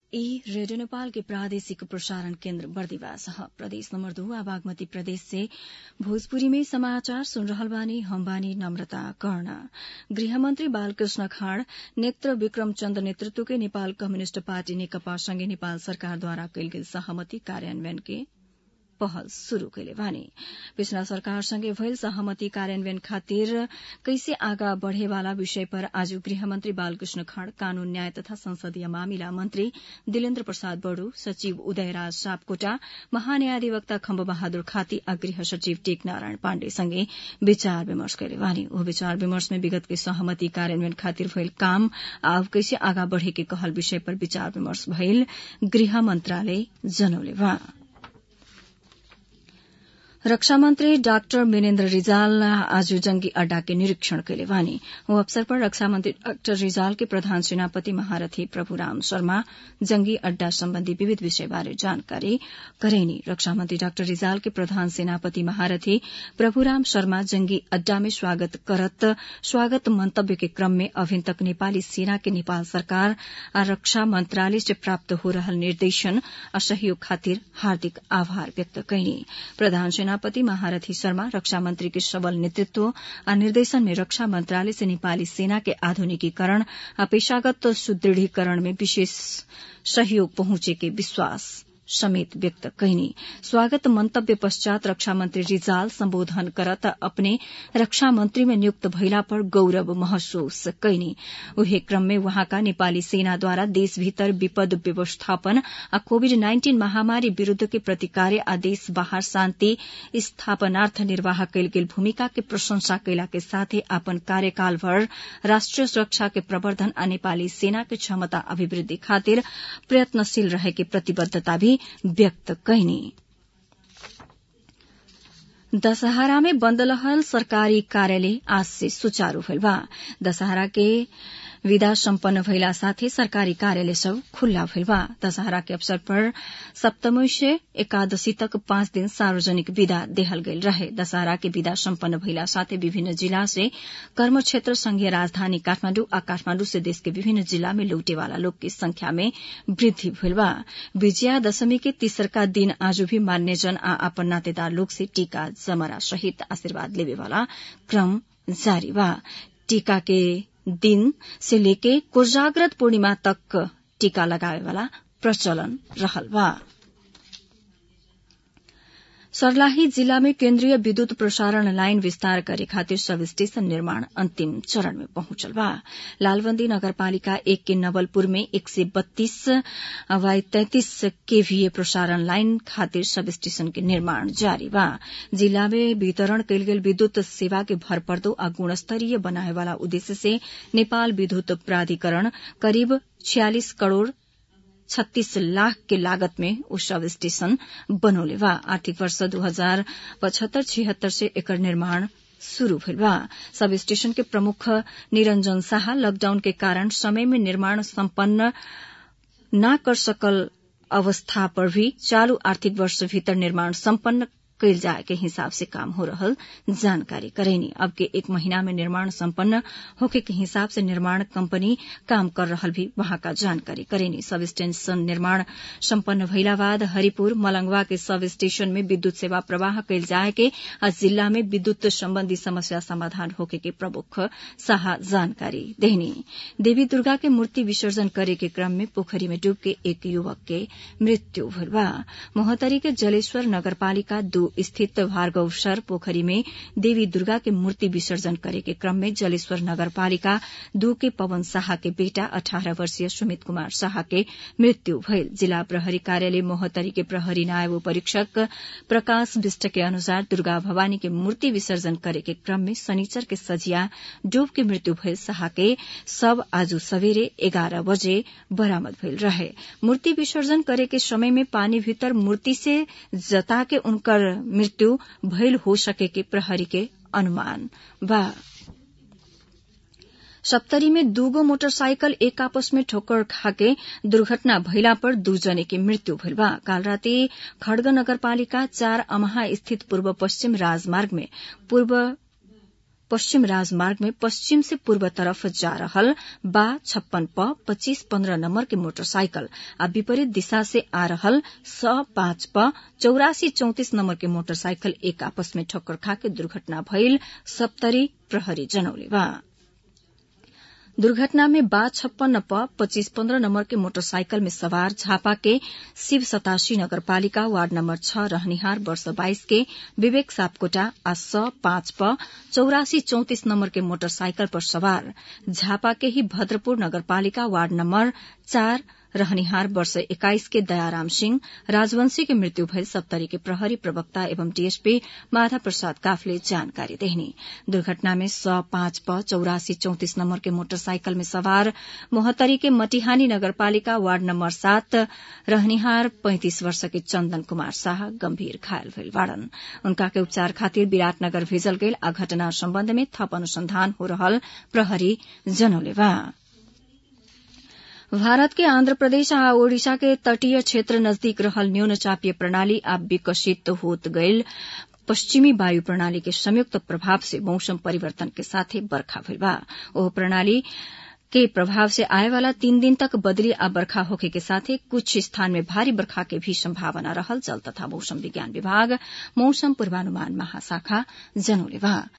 ई रेडियो नेपाल के प्रादेशिक प्रसारण केन्द्र बर्दिवास ह प्रदेश नम्बर दो आ बागमती प्रदेश से भोजपुरी में समाचार सुन रहल बानी हम बानी नम्रता कर्ण गृहमन्त्री बालकृष्ण खाँड नेत्र विक्रम चन्द नेतृत्व के नेपाल कम्युनिष्ट पार्टी नेकपा सँगै नेपाल सरकारद्वारा कैल गेल सहमति कार्यान्वयन के पहल शुरू कैले बानी पिछला सरकारसँगै भएल सहमति कार्यान्वयन खातिर कैसे आगा बढ़ेवाला विषय पर आज गृहमन्त्री बालकृष्ण खाँड कानून न्याय तथा संसदीय मामिला मन्त्री दिलेन्द्र प्रसाद बड़ू सचिव उदयराज सापकोटा महान्यायाधिवक्ता खम्ब बहादुर खाती आ गृह सचिव टेक नारायण पाण्डे सँगै विचार विमर्श कैले बानी ओ विचार विमर्श में विगत के सहमति कार्यान्वयन खातिर भएल काम आब कैसे आगा बढ़े के कहल विषय पर विचार विमर्श भइल गृह मन्त्रालय जनौले बा रक्षा मन्त्री डाक्टर मिनेन्द्र रिजाल आज जंगी अड्डा के निरीक्षण कैले बानी ओ अवसर पर रक्षा मन्त्री डाक्टर रिजाल के प्रधान सेनापति महारथी प्रभुराम शर्मा जंगी अड्डा सम्बन्धी विविध विषय बारे जानकारी करेनी रक्षा मन्त्री डाक्टर रिजाल के प्रधान सेनापति महारथी प्रभुराम शर्मा जंगी अड्डा में स्वागत करत स्वागत मंतव्य के क्रम में अभिन तक नेपाली सेना के नेपाल सरकार आ रक्षा मन्त्रालय से प्राप्त हो रहल निर्देशन आ सहयोग खातिर हार्दिक आभार व्यक्त कैनी प्रधान सेनापति महारथी शर्मा रक्षा मंत्री के सबल नेतृत्व आ निर्देशन में रक्षा मंत्रालय से नेपाली सेना के आधुनिकीकरण आ पेशागत सुदृढ़ीकरण में विशेष सहयोग पहुंचे के विश्वास समेत व्यक्त कैनी स्वागत मंतव्य पश्चात रक्षा मंत्री रिजाल सम्बोधन करत अपने रक्षा मंत्री में नियुक्त भइला पर गौरव महसूस कैनी उहे क्रम में वहाँका नेपाली सेनाद्वारा देश भीतर विपद व्यवस्थापन आ कोविड नाइन्टीन महामारी विरूद्ध के प्रतिकार्य आ देश बाहर शान्ति स्थापनार्थ निर्वाह कैल गेल भूमिका के प्रशंसा कैला के साथै अपन कार्यकाल भर राष्ट्रिय सुरक्षा के प्रवर्धन आ नेपाली सेना के क्षमता अभिवृद्धि खातिर प्रयत्नशील रहे के प्रतिबद्धता भी व्यक्त कैनी दशहरा में बंद रहल सरकारी कार्यालय आज से सुचारू भइल बा दशहरा के विदा सम्पन्न भइला साथै सरकारी कार्यालय सब खुल्ला भइल बा दशहरा के अवसर पर सप्तमी से एकादशी तक पाँच दिन सार्वजनिक विदा देहल गेल रहे दशहरा के विदा सम्पन्न भइला साथै विभिन्न जिला से कर्म क्षेत्र संघीय राजधानी काठमाण्डु आ काठमाण्डु से देश के विभिन्न जिला में लौटेवाला लोग की संख्या में वृद्धि भइल बा विजया दशमी के तीसरका दिन आज भी मान्यजन आ अपन नातेदार लोग से टीका जमरा सहित आशीर्वाद लेवेवाला क्रम जारी बा टीका के दिन से लेके कोजाग्रत पूर्णिमा तक टीका लगावे वाला प्रचलन रहल बा सर्लाही जिला में केन्द्रीय विद्युत प्रसारण लाइन विस्तार करे खातिर सब स्टेशन निर्माण अंतिम चरण में पहुंचल बा लालबंदी नगरपालिका एक के नवलपुर में एक सय बत्तीस वाई तैंतीस केवीए प्रसारण लाइन खातिर सब स्टेशन के निर्माण जारी बा जिला में वितरण कयल गेल विद्युत सेवा के भरपर्दो आ गुणस्तरीय बनाए वाला उद्देश्य से नेपाल विद्युत प्राधिकरण करीब छियालिस करोड़ छत्तीस लाख के लागत में उ सब स्टेशन बनौले बा आर्थिक वर्ष दू हजार पचहत्तर छिहत्तर से एकर निर्माण शुरू भइल बा सब स्टेशन के प्रमुख निरंजन शाह लॉकडाउन के कारण समय में निर्माण सम्पन्न न कर सकल अवस्था पर भी चालू आर्थिक वर्ष भीतर निर्माण सम्पन्न कैल जाए के हिसाब से काम हो रहल जानकारी करेनी अब के एक महीना में निर्माण संपन्न होके के हिसाब से निर्माण कंपनी काम कर रहल भी वहां का जानकारी करेनी सब स्टेशन निर्माण संपन्न भइला बाद हरिपुर मलंगवा के सब स्टेशन में विद्युत सेवा प्रवाह कैल जाए के आ जिला में विद्युत संबंधी समस्या समाधान होके के प्रमुख शाह जानकारी देहनी देवी दुर्गा के मूर्ति विसर्जन करे के क्रम में पोखरी में डूब के एक युवक के मृत्यु भइल बा मोहतरी के जलेश्वर नगरपालिका दू स्थित भार्गवसर पोखरी में देवी दुर्गा के मूर्ति विसर्जन करे के क्रम में जलेश्वर नगरपालिका दू के पवन शाह के बेटा अठारह वर्षीय सुमित कुमार शाह के मृत्यु भइल जिला प्रहरी कार्यालय मोहतरी के प्रहरी नायब परीक्षक प्रकाश विष्ट के अनुसार दुर्गा भवानी के मूर्ति विसर्जन करे के क्रम में शनिचर के सजिया डूब के मृत्यु भइल शाह के सब आज सवेरे एघार बजे बरामद भइल रहे मूर्ति विसर्जन करे के समय में पानी भीतर मूर्ति से जता के उनकर मृत्यु भइल हो सके के प्रहरी के अनुमान बा सप्तरी में दूगो मोटरसाइकिल एक आपस में ठोकर खाके दुर्घटना भइला पर दू जने के मृत्यु भइल बा काल राति खड़ग नगरपालिका चार अमहा स्थित पूर्व पश्चिम राजमार्ग में पूर्व पश्चिम राजमार्ग में पश्चिम से पूर्व तरफ जा रहल बा छप्पन प पच्चीस पन्द्रह नम्बर के मोटरसाइकल आ विपरीत दिशा से आ रहल स पाँच प चौरासी चौतिस नम्बर के मोटरसाइकल एक आपस में ठक्कर खाके दुर्घटना भइल सप्तरी प्रहरी जनौले बा दुर्घटना में बा छप्पन्न प पच्चीस पन्द्रह नम्बर के मोटरसाइकल में सवार झापा के शिव सतासी नगरपालिका वार्ड नम्बर छ रहनिहार वर्ष बाइस के विवेक सापकोटा आ स पाँच प चौरासी चौतिस नम्बर के मोटरसाइकल पर सवार झापा के ही भद्रपुर नगरपालिका वार्ड नम्बर चार रहनिहार वर्ष एक्काइस के दयाराम सिंह राजवंशी के मृत्यु भयल सप्तरी के प्रहरी प्रवक्ता एवं डीएसपी माधा प्रसाद काफले जानकारी देहनी दुर्घटना में स पाँच प चौरासी चौतिस नम्बर के मोटरसाइकल में सवार मोहतरी के मटिहानी नगरपालिका वार्ड नम्बर सात रहनिहार पैंतिस वर्ष के चन्दन कुमार शाह गम्भीर घायल भइल बाड़न उनका के उपचार खातिर विराटनगर भेजल गेल आ घटना सम्बन्ध में थप अनुसंधान हो रहल प्रहरी जनौले बा भारत के आन्ध्र प्रदेश आ ओडिशा के तटीय क्षेत्र नजदीक रहल न्यून चापीय प्रणाली आब विकसित होत गईल पश्चिमी वायु प्रणाली के संयुक्त प्रभाव से मौसम परिवर्तन के साथे बरखा भइल बा ओह प्रणाली के प्रभाव से आए वाला तीन दिन तक बदली आ बरखा होखे के साथे कुछ स्थान में भारी बरखा के भी संभावना रहल जल तथा मौसम विज्ञान विभाग मौसम पूर्वानुमान महाशाखा जनौले बा